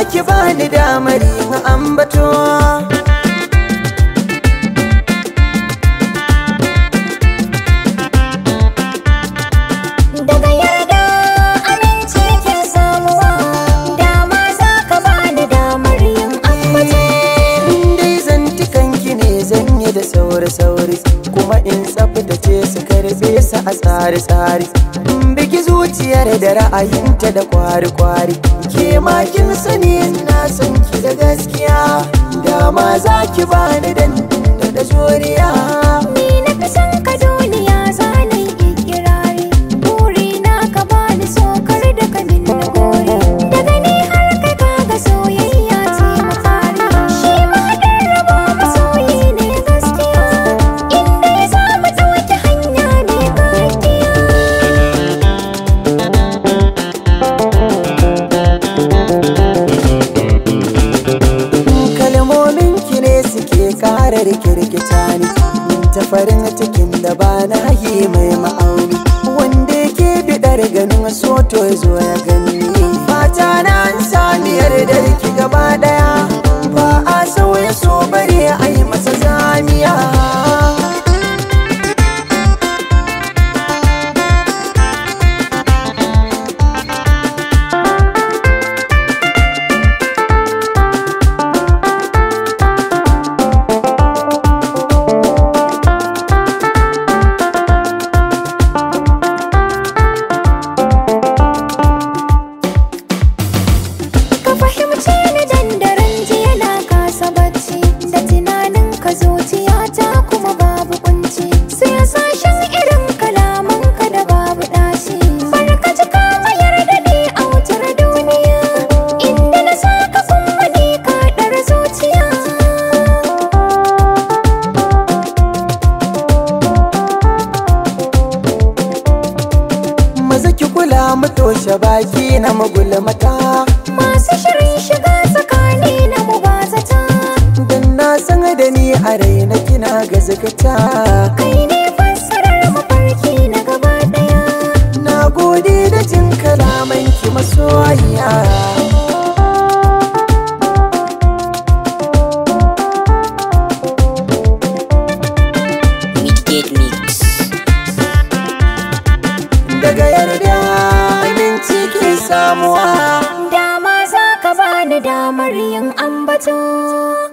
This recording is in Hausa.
ki bani damar yin ambato daga yarda aminci ke samuwa dama za ka bani damar yin ambato dai zantukan ki ne zan yi da sauri-sauri kuma in tsaftace su karbe su a tsari-tsari in biki zuciyar da ra'ayinta da kwari-kwari ke ma kin sani na san ki da gaskiya dama za ki bani dan da juriya ni na fi son ka duniya za na yi ikirari buri na ka bani sokar da ka min na gori daga ni har kai kaga soyayya ce mafari shi ma haɗin rabo masoyi ne gaskiya inda ya samu ɗauki hanya mai gaskiya kalmomin ki ne suke karar kirkita ni ta farin cikin da ba na yi mai ma'auni wanda yake bidar ganin soto ya zo ya gani fata na an sami yardar ki gaba daya ba a sauya so bare a yi masa zamiya ka fahimce ni dandaren jiya na kasa bacci da tunanin ka zuciya ta kuma babu kunci sai sashen irin kalaman ka da babu dashi barka ji ka mayar da ni a wutar duniya inda na saka kuma ni ka dar zuciya maza ki kula mu toshe baki na magulmata masu shirin shiga tsakani na mubazata dan na san da ni a raina kina gazakata kai ne fassarar mafarki na gaba daya Na gode da jin kalamanki masoyiya Midgate Mix. Daga yarda aminci ke samuwa Dama za ka bani damar yin ambato